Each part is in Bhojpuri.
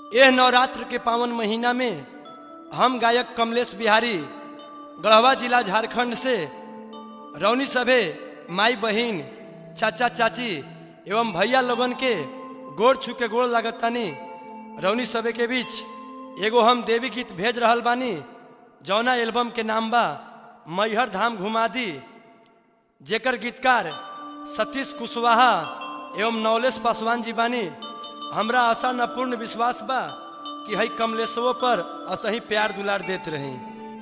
एह नवरात्र के पावन महीना में हम गायक कमलेश बिहारी गढ़वा जिला झारखंड से रौनी सभे माई बहिन चाचा चाची एवं भैया लोगन के गोड़ छू के गोड़ लागतानी रौनी सभे के बीच एगो हम देवी गीत भेज रहल बानी जौना एल्बम के नाम बा मैहर धाम घुमा दी जेकर गीतकार सतीश कुशवाहा एवं नवलेश पासवान जी बानी हमरा आशा न पूर्ण विश्वास बा कि हई कमलेशवो पर असही प्यार दुलार देत रही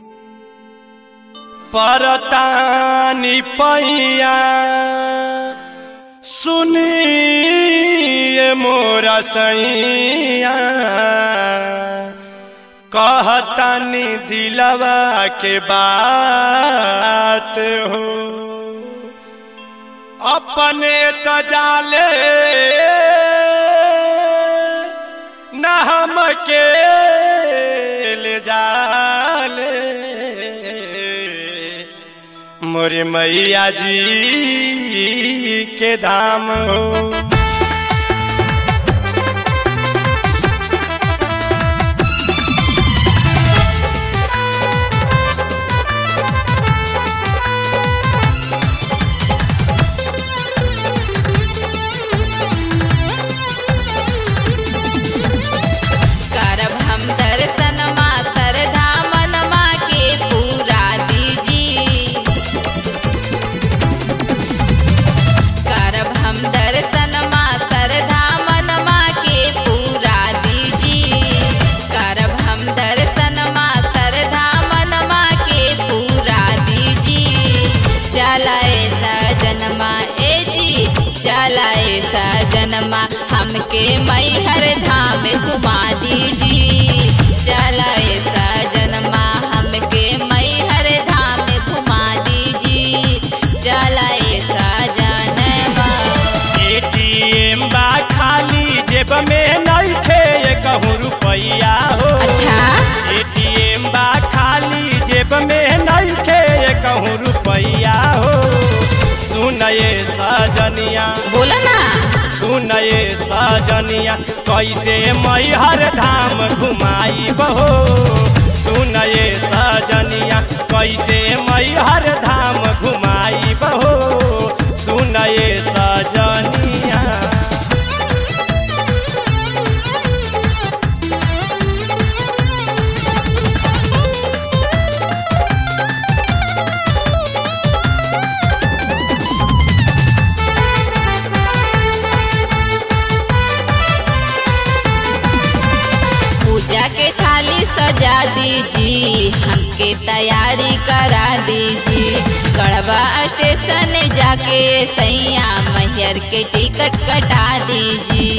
परतानी पैया सुनिए मोरा सैया कहतानी दिलवा के बात हो अपने त जाले न हम के ले जाले मोरे मैया जी के धाम हो करब हम दर्शन मातर धामन माँ के पूरा दीजी करब हम दर्शन मातर धामन माँ के पूरा दीजी करब हम दर्शन मातर धामन माँ के पूरा दीजी चलाए सजनमा ए जी चलाए सजनमा हमके मैहर धाम घुमा दीजी चलाए सजनमा हमके मैहर धाम घुमा दीजी चलाए सजनमा एटीएम बा खाली जेब में नहीं थे कहूँ रुपया हो अच्छा एटीएम बा खाली जेब में नहीं थे कहूँ रुपया हो सुनये सजनिया बोला ना सुनये सजनिया कैसे मैहर धाम घुमाई बहो सुनये सजनिया कैसे मैहर धाम घुमाई बहो सुनये सजनिया पूजा के थाली सजा दीजी हमके तैयारी करा दीजी गढ़वा स्टेशन जाके सैया मैहर के टिकट कटा दीजी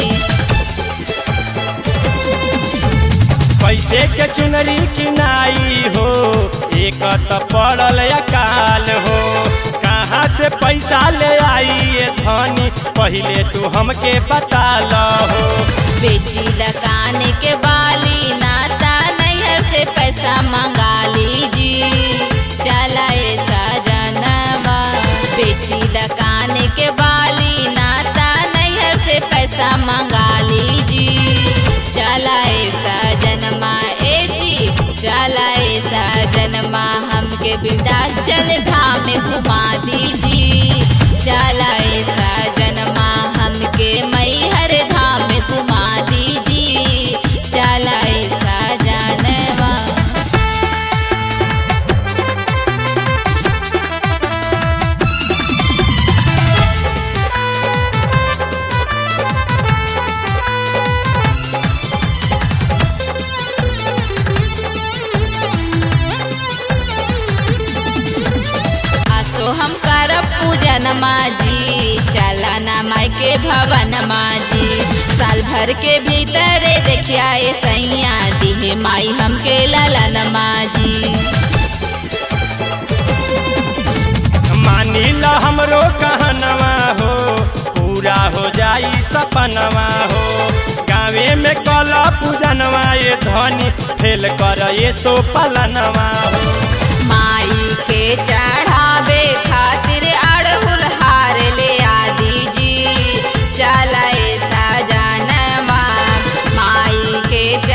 कैसे के चुनरी किनाई हो एक त पड़ल अकाल हो कहाँ से पैसा ले आई ये धनी पहले तू हमके बता हो बेची लकान के बाली नाता नैहर से पैसा मंगा लीजी चलाए सजनवा बेची लकान के बाली नाता नैहर से पैसा मंगा लीजी चलाए सजनमा ए जी चलाए सजनमा हमके विंध्याचल धाम घुमा दीजी चलाए सजनमा हमके मैहर धाम घुमा दीजी चलाए सजनवा आसो हम करब पूजन माजी चलना माई के भवन माजी साल भर के भीतर देखिया ए सैया दिहे माई हमके ललन माजी मानी ल हमरो कहनवा हो पूरा हो जाई सपनवा हो गाँवे में कल पूजनवा ये धनी फेल कर ये सो पलनवा हो माई के चढ़ावे खातिर अड़हुल हार ले आ दीजी चलाए सजनवा माई के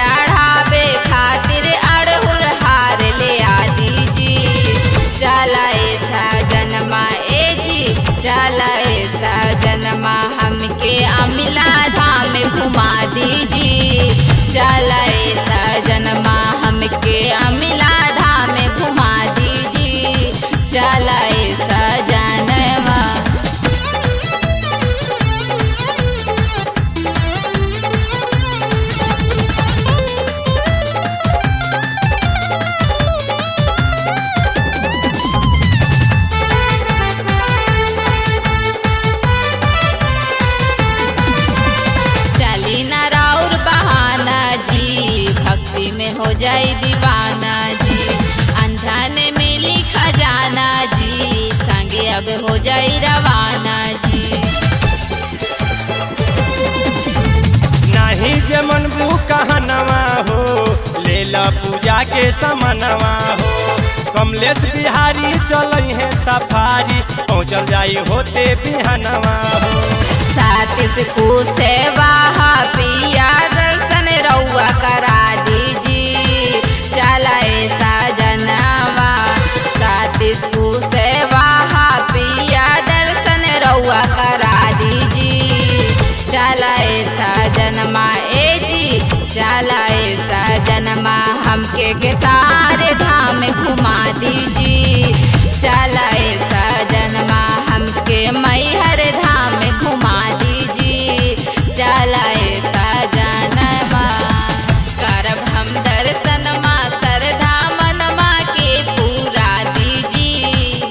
घुमा दीजी चलाए सजनमा हमके अमिला धाम घुमा दीजी चलाए सजनमा चली न राउर बहाना जी भक्ति में हो जाए दीवाना जी अंधन मिली खजाना जी संगे अब हो जाए रवाना जी नाही जे मनबू कहनवा हो लेला पूजा के समनवा हो कमलेश बिहारी चल है सफारी पहुँचल जाई होते बिहनवा हो सात से सेवा पिया दर्शन रउआ करा दीजी चलाए साजनवा सात सेवा पिया दर्शन रउआ करा दीजी चलाए साजनमा ए जी चलाए साजनमा हमके गेतार धाम घुमा दीजी चलाए साजनमा हमके मैहर धाम घुमा दीजी चलाए साजनमा करब हम दर्शनमा सरधा मनमा के पूरा दीजी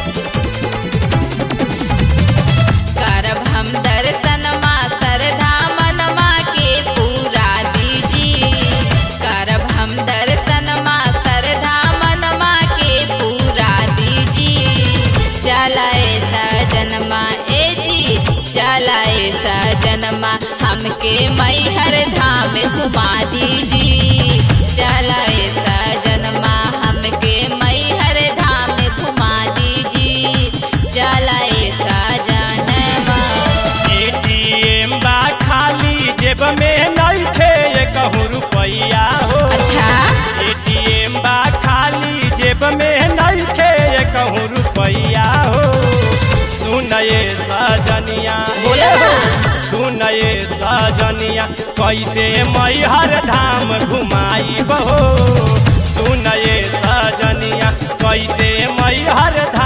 करब हम दर्शनमा सरधा मनमा के पूरा दीजी करब हम दर्शनमा सरधा मनमा के पूरा दीजी चलाए सजनमा ए जी चलाए सजनमा हमके मैहर धाम घुमा दीजी चलाए सजनमा हमके मैहर धाम घुमा दीजी चलाए सजनमा एटीएम बा खाली जेब में नइखे कहूँ रुपैया हो अच्छा एटीएम बा खाली जेब में नइखे कहूँ रुपैया हो सुनये सजनिया बोलो ना। सुनये सजनिया कैसे मैहर धाम घुमाई बहो सुनये सजनिया कैसे मैहर